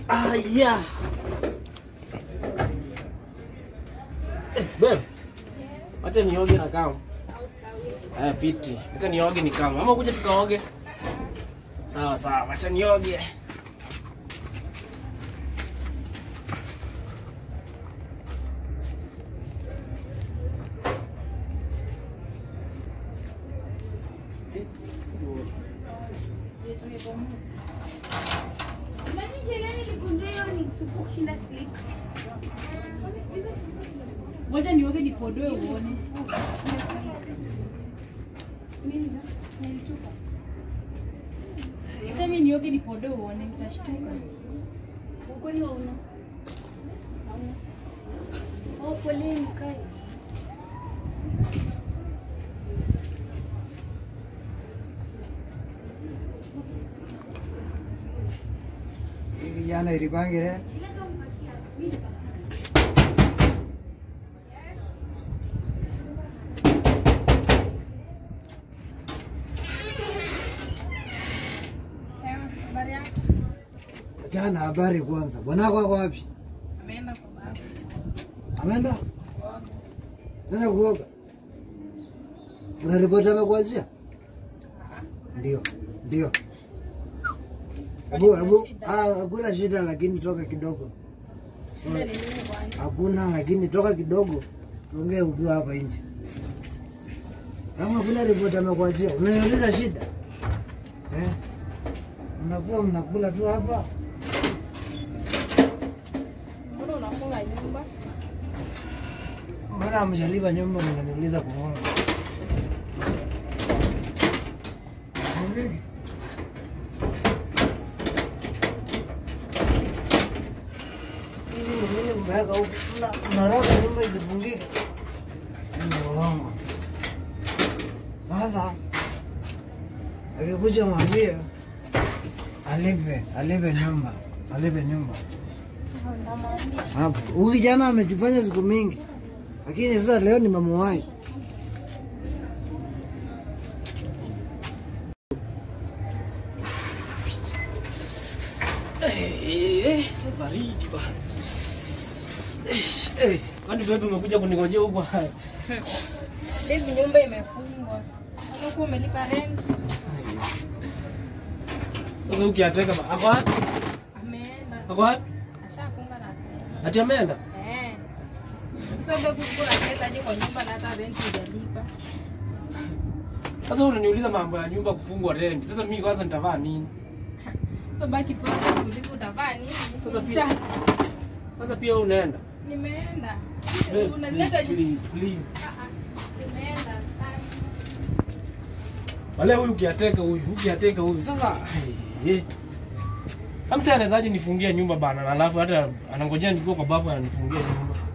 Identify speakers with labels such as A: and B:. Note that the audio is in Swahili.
A: Ah, yeah. Eh, babe. Acha nioge na kama. Eh, fiti. Acha nioge ni kama. Ama kuja tukaoge. Sawa sawa, acha nioge. Si-
B: Ngoja nioge nipodoe uone. Sasa mimi nioge nipodoe uone utashtuka.
C: Ukweli hauna? Hauna. Oh, poleni kai.
D: Hii Vijana ilipangire jana. Habari kwanza, bwanako ako wapi?
B: Ameenda kwa baba.
D: Ameenda tena kuoga? Kuna ripoti amekuachia? Ndio, ndio. Hebu hebu, ah, hakuna shida, lakini toka kidogo.
C: Shida ni nini bwana?
D: Hakuna, lakini toka kidogo, tuongee ukiwa hapa nje. Kama kuna ripoti amekuachia, unaniuliza shida eh? Mnakuwa mnakula tu hapa
C: Mbona unafunga nyumba?
D: Mbona hamjalipa nyumba mnaniuliza kufunga? Fungiki. Hizi ni nini mmeweka huku? Mna- Mnaraka nyumba isifungike. Ni uongo. Sasa akikuja mwambie alipe, alipe nyumba, alipe nyumba hapo. Huyu kijana amejifanya siku mingi, lakini sasa leo nimemuwahi.
A: Eh, eh, baridi bana. Eh, eh, kwani babe umekuja kuningojea huko?
C: Hivi nyumba imefungwa. Unakuwa umelipa rent?
A: Sasa ukiateka ba- ako wapi?
C: Ameenda.
A: Ako wapi?
C: Ashafunga na ameenda.
A: Ati ameenda?
C: Eh. Sio bado kuna pesa aje kwa nyumba na hata rent hujalipa.
A: Sasa unaniuliza mambo ya nyumba kufungwa rent. Sasa mimi kwanza nitavaa nini?
C: Babaki pesa kuuliza utavaa nini?
A: Sasa pia-
C: Sha-
A: Sasa pia wewe unaenda?
C: Nimeenda.
A: Babe,
C: Unaleta
A: please, please, please.
C: Ah, ah. Nimeenda. Ah.
A: Wale huyu ukiateka huyu, ukiateka huyu. Sasa eh. Kama sasa anawezaje nifungie nyumba bana na alafu hata anangojea nikiwa kwa bafu ananifungia nyumba.